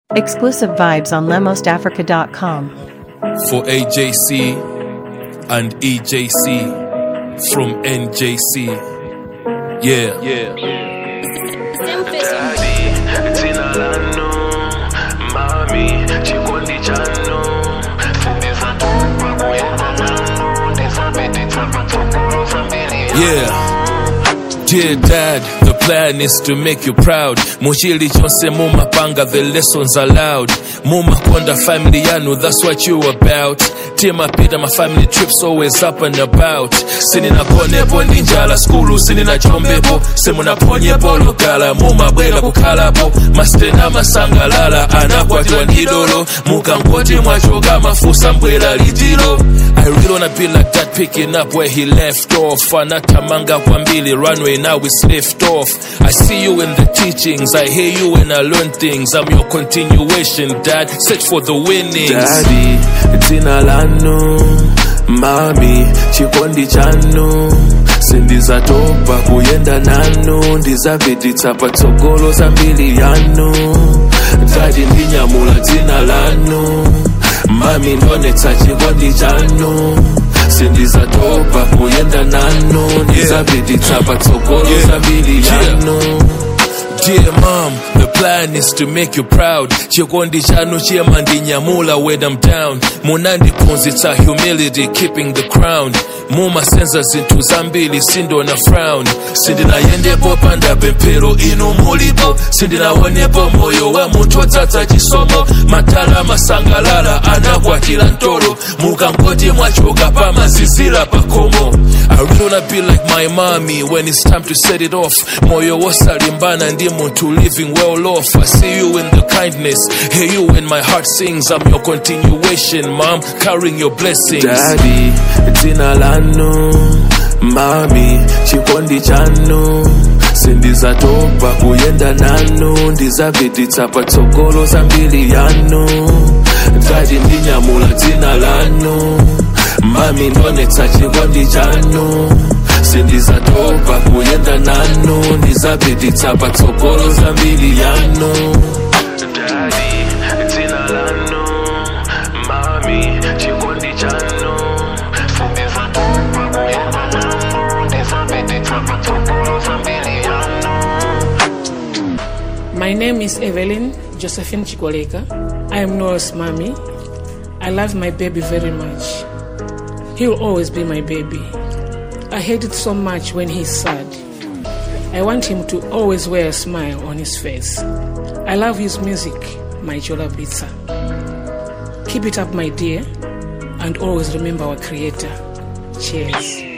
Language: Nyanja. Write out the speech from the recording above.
Exclusive vibes on lemosafrica.com. for AJC and EJC from NJC. Yeah, yeah. Daddy, dzina lanu mami chikondi chanu sindisatopa kuyenda nanu ndisapetitsa patsogolo zambiri Yeah. Dear dad, the plan is to make you proud. Muchili chonse mumapanga, the lessons allowed. Mumakonda family yanu, that's what you about. Tima pita my family trips always up and about. Sinina konepo ninjala skulu, sinina chombepo. Simuna ponyepo lokala, mumabwela kukhalapo. Mastena masangalala, anakwatiwa ndidolo. Mukangoti mwachoka mafusa mbwela litilo. I really wanna be like that, picking up where he left off. Anatamanga kwa mbili, runway now it's lift off. I see you in the teachings, I hear you when I learn things. I'm your continuation, dad. Search for the winnings. Daddy, dzina lanu mami chikondi chanu sindizatopa kuyenda nanu ndizapititsa patsogolo zambiri yanu dadi ndinyamula dzina lanu mami ndonetsa chikondi chanu sindizatopa kuyenda nanu ndizapititsa patsogolo Yeah. zambiri Yeah. yanu Dear mom, the plan is to make you proud. Chikondi chanu chema ndinyamula when I'm down. Munandiphunzitsa humility, keeping the crown. Muma senza zinthu zambiri sindo na frown. Sindinayendepo panda pemphero inu mulipo. Sindinaonepo moyo wa munthu odzadza chisomo. Matala masangalala anakwatira ntolo. Mukangoti mwachoka pamazizira pakomo. I really wanna be like my mommy when it's time to set it off. Moyo wosalimbana ndi munthu living well off. I see you in the kindness, hear you when my heart sings. I'm your continuation, mom, carrying your blessings. Daddy, dzina lanu mami chikondi chanu sindizatopa kuyenda nanu ndizapititsa patsogolo zambiri yanu dadi ndinyamula dzina lanu mami ndonetsa chikondi chanu sindizatopa kuyenda nanu ndizapititsa patsogolo zambiri yanu Daddy, dzina lanu mami chikondi chanu sindizatopa kuyenda nanu ndizapititsa patsogolo zambiri yanu My name is Evelyn Josephine Chikoleka. I am Noah's mommy. I love my baby very much. He will always be my baby. I hate it so much when he's sad. I want him to always wear a smile on his face. I love his music, my Jola Pizza. Keep it up, my dear, and always remember our Creator. Cheers.